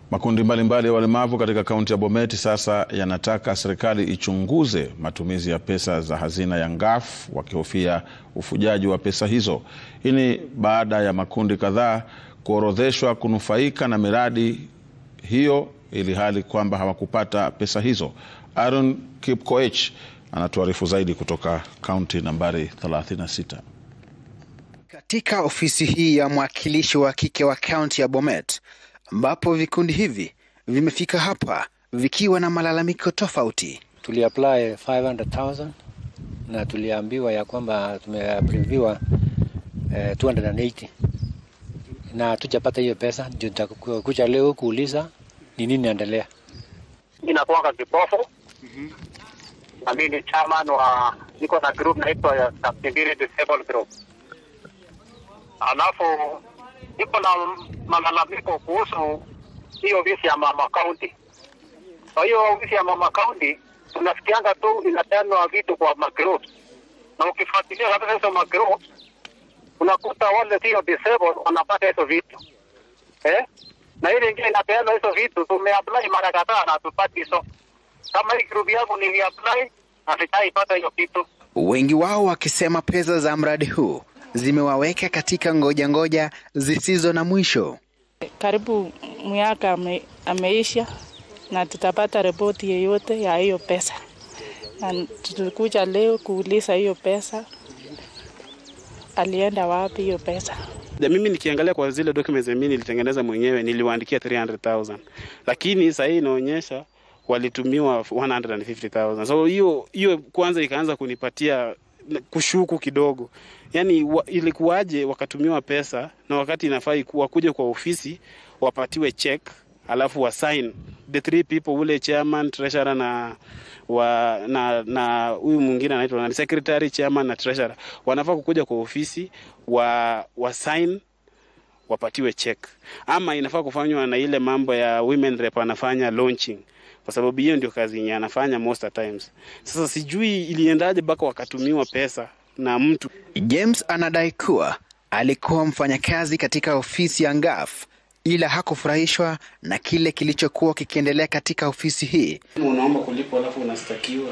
Makundi mbalimbali ya walemavu katika kaunti ya Bomet sasa yanataka serikali ichunguze matumizi ya pesa za hazina ya Ngaf wakihofia ufujaji wa pesa hizo. Hii ni baada ya makundi kadhaa kuorodheshwa kunufaika na miradi hiyo ili hali kwamba hawakupata pesa hizo. Aaron Kipkoech anatuarifu zaidi kutoka kaunti nambari 36. Katika ofisi hii ya mwakilishi wa kike wa kaunti ya Bomet ambapo vikundi hivi vimefika hapa vikiwa na malalamiko tofauti. Tuliapply 500,000 na tuliambiwa ya kwamba tumeapriviwa eh, 280 na tujapata hiyo pesa, ndio nitakuja leo kuuliza ni nini naendelea. Inakuanga kipofu na mimi ni chairman wa niko na group naitwa ya Kaptembele Disabled Group, alafu niko na malalamiko kuhusu hiyo ofisi ya mama county. Kwa hiyo ofisi ya mama county tunasikianga tu inapeanwa vitu kwa magroup, na ukifuatilia kabisa hizo magroup unakuta wale sio disabled wanapata hizo vitu eh? na ile ingine inapeana hizo vitu, tumeapply mara kadhaa na tupati hizo. Kama hii group yangu niliapply na sitaipata hiyo kitu. Wengi wao wakisema pesa za mradi huu zimewaweka katika ngoja ngoja zisizo na mwisho. Karibu miaka ame, ameisha na tutapata ripoti yeyote ya hiyo pesa, na tulikuja leo kuuliza hiyo pesa alienda wapi hiyo pesa. Mimi nikiangalia kwa zile documents mimi nilitengeneza mwenyewe niliwaandikia 300,000 lakini sasa hii inaonyesha walitumiwa 150,000. So hiyo hiyo kwanza ikaanza kunipatia kushuku kidogo, yaani wa, ilikuwaje wakatumiwa pesa na wakati inafaa wakuje kwa ofisi wapatiwe check alafu wa sign the three people, ule chairman, treasurer na wa na na huyu mwingine anaitwa nani, secretary, chairman na treasurer, wanafaa kukuja kwa ofisi wa wa sign wapatiwe check, ama inafaa kufanywa na ile mambo ya women rep anafanya launching kwa sababu hiyo ndio kazi yenye anafanya most of times. Sasa sijui iliendaje mpaka wakatumiwa pesa na mtu. James anadai kuwa alikuwa mfanyakazi katika ofisi ya Ngaf ila hakufurahishwa na kile kilichokuwa kikiendelea katika ofisi hii, Unaomba kulipwa alafu unastakiwa.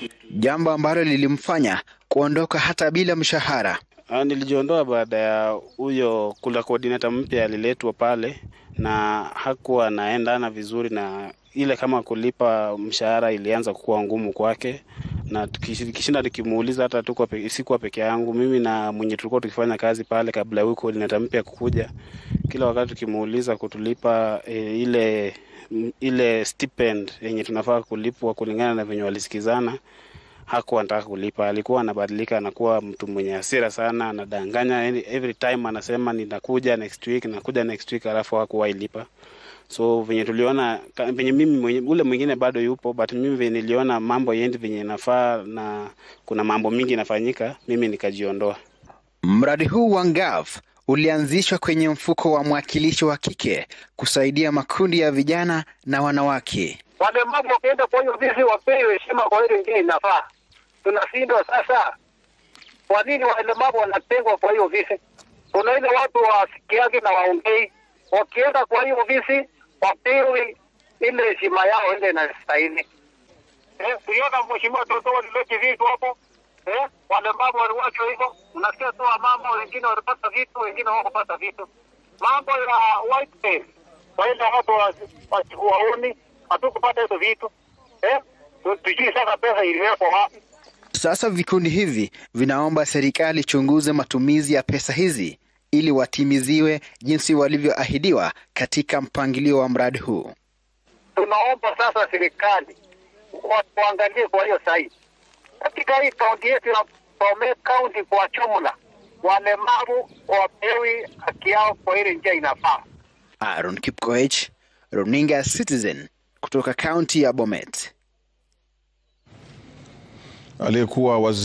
jambo ambalo lilimfanya kuondoka hata bila mshahara. Ah, nilijiondoa baada ya huyo kula coordinator mpya aliletwa pale na hakuwa anaendana vizuri na ile kama kulipa mshahara ilianza kuwa ngumu kwake, na tukishinda tukimuuliza, hata tuko pe, sikuwa peke yangu, mimi na mwenye tulikuwa tukifanya kazi pale kabla huyu coordinator mpya kukuja, kila wakati tukimuuliza kutulipa e, ile ile stipend yenye tunafaa kulipwa kulingana na venye walisikizana hakuwa anataka kulipa. Alikuwa anabadilika, anakuwa mtu mwenye hasira sana, anadanganya every time, anasema ninakuja next week, nakuja next week, alafu hakuwahi lipa. So venye tuliona venye mimi mwenye, ule mwingine bado yupo, but mimi venye niliona mambo yendi venye inafaa na kuna mambo mingi inafanyika, mimi nikajiondoa. Mradi huu wa Ngaf ulianzishwa kwenye mfuko wa mwakilishi wa kike kusaidia makundi ya vijana na wanawake. Walemavu wakienda kwa hiyo ofisi wapewe heshima kwa ile ingine inafaa. Tunashindwa sasa, kwa nini walemavu wanatengwa kwa hiyo ofisi? Kuna ile watu wasikiage na waongei, wakienda kwa hiyo ofisi wapewe ile heshima yao ile inastahili. Eh, uliona mheshimiwa Toto walilete vitu hapo eh, walemavu waliwachwa hivyo. Unasikia tu mama wengine walipata vitu, wengine hawakupata vitu. Mambo ya white face waenda hapo waoni, hatukupata hizo vitu eh, tujui sasa pesa iliwekwa wapi. Sasa vikundi hivi vinaomba serikali chunguze matumizi ya pesa hizi ili watimiziwe jinsi walivyoahidiwa katika mpangilio wa mradi huu. Tunaomba sasa serikali waangalie kwa hiyo sahihi katika hii kaunti yetu ya Bomet County kwa jumla, walemavu wapewi haki yao kwa ile njia inafaa. Aaron Kipkoech, Runinga Citizen kutoka kaunti ya Bomet. Aliyekuwa waziri